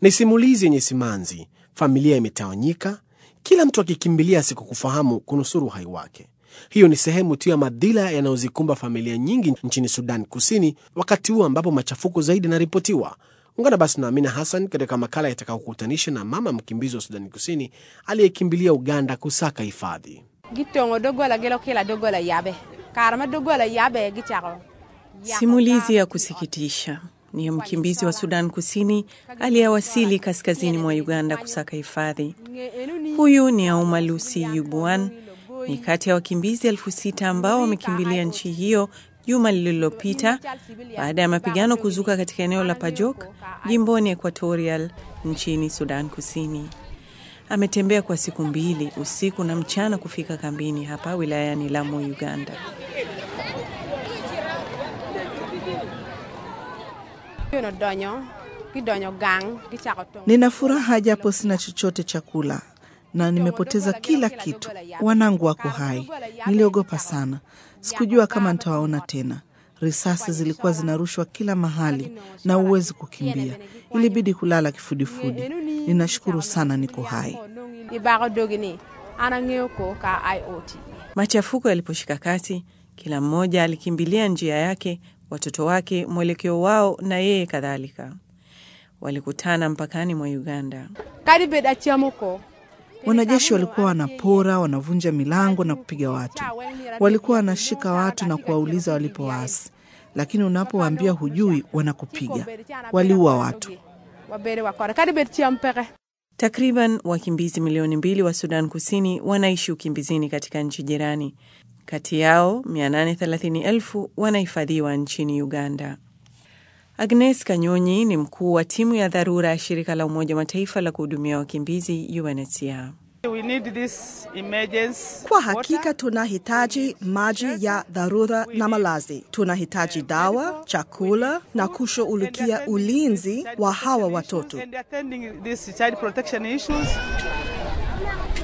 Ni simulizi yenye simanzi, familia imetawanyika, kila mtu akikimbilia asikokufahamu kunusuru uhai wake. Hiyo ni sehemu tu ya madhila yanayozikumba familia nyingi nchini Sudan Kusini, wakati huu ambapo machafuko zaidi yanaripotiwa. Ungana basi na Amina Hassan katika makala yatakayokutanisha na mama mkimbizi wa Sudani Kusini aliyekimbilia Uganda kusaka hifadhi. gitongo dogola gelo kila dogola yabe karma dogola yabe gichako Simulizi ya kusikitisha ni ya mkimbizi wa Sudan Kusini aliyewasili kaskazini mwa Uganda kusaka hifadhi. Huyu ni Auma Lucy Yubuan, ni kati ya wakimbizi elfu sita ambao wamekimbilia nchi hiyo juma lililopita baada ya mapigano kuzuka katika eneo la Pajok jimboni Equatorial nchini Sudan Kusini. Ametembea kwa siku mbili usiku na mchana kufika kambini hapa wilayani Lamu, Uganda. no donyo gidonyo gang gichako tong Nina furaha japo sina chochote cha kula na nimepoteza kila kitu. Wanangu wako hai. Niliogopa sana, sikujua kama nitawaona tena. Risasi zilikuwa zinarushwa kila mahali na huwezi kukimbia, ilibidi kulala kifudifudi. Ninashukuru sana niko hai. ibago dogini ana ngeo ko ka iot Machafuko yaliposhika kasi, kila mmoja alikimbilia njia yake, watoto wake, mwelekeo wao na yeye kadhalika. Walikutana mpakani mwa Uganda. kadi bed achiamo ko Wanajeshi walikuwa wanapora, wanavunja milango na kupiga watu. Walikuwa wanashika watu na kuwauliza walipo waasi, lakini unapowaambia hujui, wanakupiga. Waliua watu. wabere wakora kadi bed chiam peke Takriban wakimbizi milioni mbili wa Sudan Kusini wanaishi ukimbizini katika nchi jirani. Kati yao 830,000 wanahifadhiwa nchini Uganda. Agnes Kanyonyi ni mkuu wa timu ya dharura ya shirika la Umoja wa Mataifa la kuhudumia wakimbizi UNHCR. We need this emergency Kwa hakika tunahitaji maji ya dharura na malazi. Tunahitaji dawa, chakula na kushughulikia ulinzi wa hawa watoto. and attending these child protection issues.